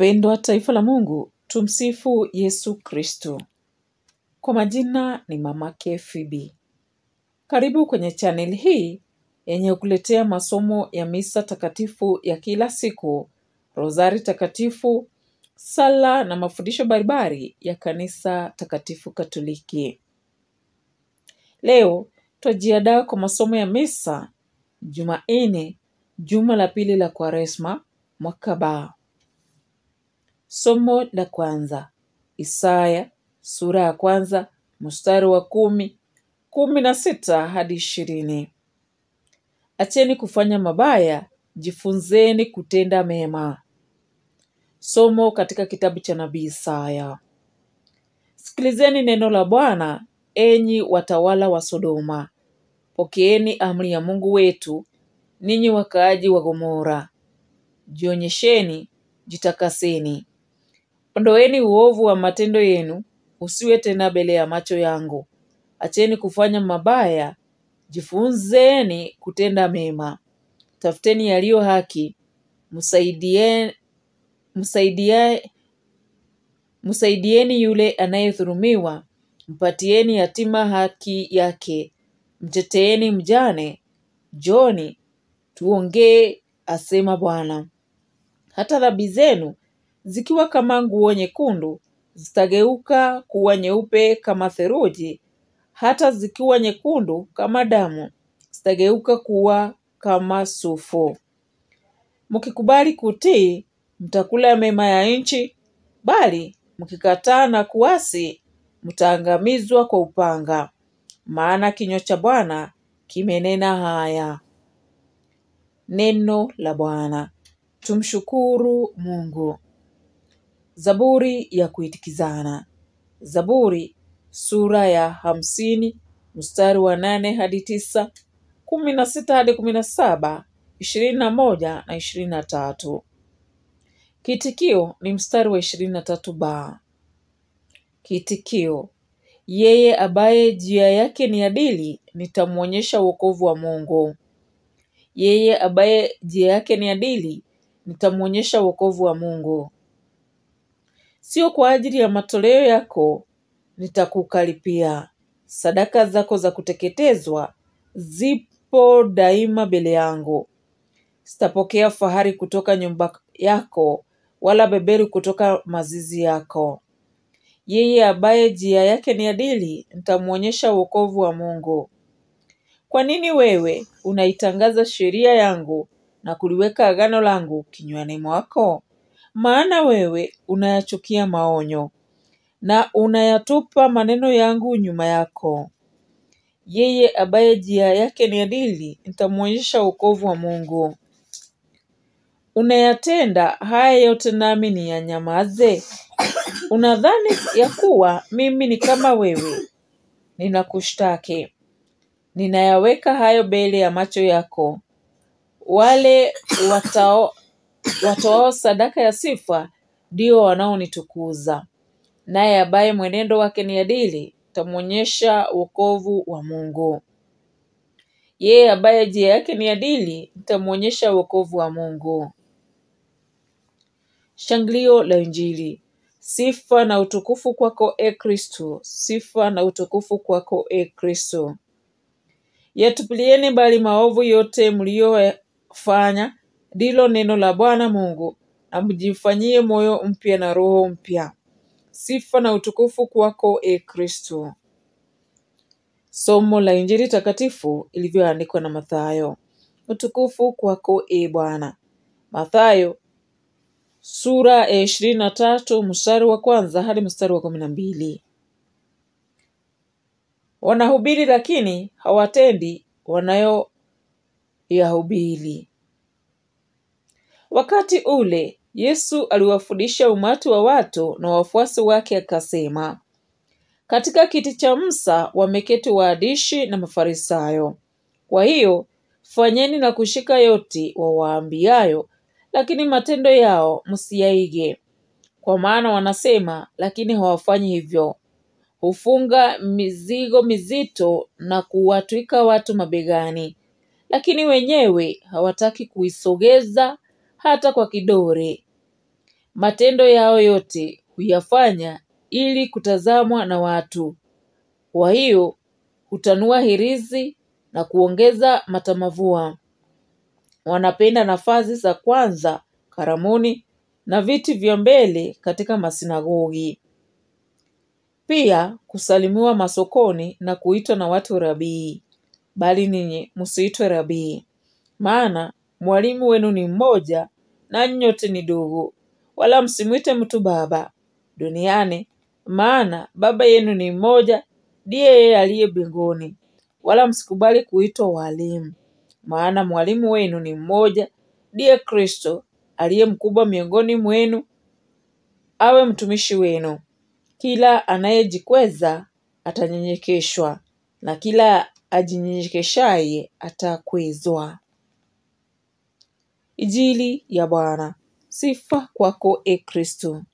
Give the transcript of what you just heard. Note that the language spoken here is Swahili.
Wapendwa taifa la Mungu, tumsifu Yesu Kristo. Kwa majina ni Mama Phoebe. Karibu kwenye chaneli hii yenye kuletea masomo ya misa takatifu ya kila siku, rozari takatifu, sala na mafundisho mbalimbali ya kanisa takatifu Katoliki. Leo twajiandaa kwa masomo ya misa Jumanne, juma la pili la Kwaresma, mwaka ba. Somo la kwanza Isaya sura ya kwanza mstari wa kumi kumi na sita hadi ishirini. Acheni kufanya mabaya, jifunzeni kutenda mema. Somo katika kitabu cha nabii Isaya. Sikilizeni neno la Bwana, enyi watawala wa Sodoma. Pokeeni amri ya Mungu wetu, ninyi wakaaji wa Gomora. Jionyesheni, jitakaseni. Ondoeni uovu wa matendo yenu, usiwe tena mbele ya macho yangu. Acheni kufanya mabaya, jifunzeni kutenda mema. Tafuteni yaliyo haki, msaidie, msaidie, msaidieni yule anayedhulumiwa, mpatieni yatima haki yake, mteteeni mjane. Njoni tuongee, asema Bwana. Hata dhambi zenu zikiwa kama nguo nyekundu zitageuka kuwa nyeupe kama theluji, hata zikiwa nyekundu kama damu zitageuka kuwa kama sufu. Mkikubali kutii, mtakula mema ya nchi, bali mkikataa na kuasi, mtaangamizwa kwa upanga. Maana kinywa cha Bwana kimenena haya. Neno la Bwana. Tumshukuru Mungu. Zaburi ya kuitikizana. Zaburi sura ya hamsini mstari wa nane hadi tisa, kumi na sita hadi kumi na saba, ishirini na moja na ishirini na tatu. Kiitikio ni mstari wa ishirini na tatu ba. Kiitikio: yeye ambaye njia yake ni adili, nitamwonyesha wokovu wa Mungu. Yeye ambaye njia yake ni adili, nitamwonyesha wokovu wa Mungu. Sio kwa ajili ya matoleo yako nitakukaripia. Sadaka zako za kuteketezwa zipo daima mbele yangu. Sitapokea fahari kutoka nyumba yako, wala beberu kutoka mazizi yako. Yeye ambaye njia yake ni adili, nitamwonyesha wokovu wa Mungu. Kwa nini wewe unaitangaza sheria yangu na kuliweka agano langu kinywani mwako? Maana wewe unayachukia maonyo na unayatupa maneno yangu nyuma yako. Yeye ambaye njia yake ni adili, nitamwonyesha wokovu wa Mungu. Unayatenda haya yote nami niyanyamaze? Unadhani ya kuwa mimi ni kama wewe? Ninakushtaki. Ninayaweka hayo mbele ya macho yako. Wale watao watoao sadaka ya sifa ndio wanaonitukuza, naye ambaye mwenendo wake ni adili tamwonyesha wokovu wa Mungu. Yeye ambaye njia yake ni adili nitamwonyesha wokovu wa Mungu. Shangilio la Injili. Sifa na utukufu kwako e Kristo, sifa na utukufu kwako e Kristo. Yatupilieni mbali maovu yote mliyofanya, ndilo neno la Bwana Mungu, na mjifanyie moyo mpya na roho mpya. Sifa na utukufu kwako e Kristo. Somo la Injili takatifu ilivyoandikwa na Mathayo. Utukufu kwako e Bwana. Mathayo sura ya ishirini na tatu mstari wa kwanza hadi mstari wa kumi na mbili. Wanahubiri lakini hawatendi wanayoyahubiri. Wakati ule Yesu aliwafundisha umati wa watu na wafuasi wake akasema, katika kiti cha Musa wameketi waandishi na Mafarisayo. Kwa hiyo fanyeni na kushika yote wawaambiayo, lakini matendo yao msiyaige, kwa maana wanasema, lakini hawafanyi hivyo. Hufunga mizigo mizito na kuwatwika watu mabegani, lakini wenyewe hawataki kuisogeza hata kwa kidore. matendo yao yote huyafanya ili kutazamwa na watu. Kwa hiyo hutanua hirizi na kuongeza matamavua. Wanapenda nafasi za kwanza karamuni na viti vya mbele katika masinagogi. Pia kusalimiwa masokoni na kuitwa na watu rabii. Bali ninyi msiitwe rabii, maana mwalimu wenu ni mmoja na nyote ni ndugu. Wala msimwite mtu baba duniani, maana baba yenu ni mmoja, ndiye yeye aliye mbinguni. Wala msikubali kuitwa walimu, maana mwalimu wenu ni mmoja, ndiye Kristo aliye mkubwa miongoni mwenu, awe mtumishi wenu. Kila anayejikweza atanyenyekeshwa, na kila ajinyenyekeshaye atakwezwa. Injili ya Bwana. Sifa kwako, e Kristo.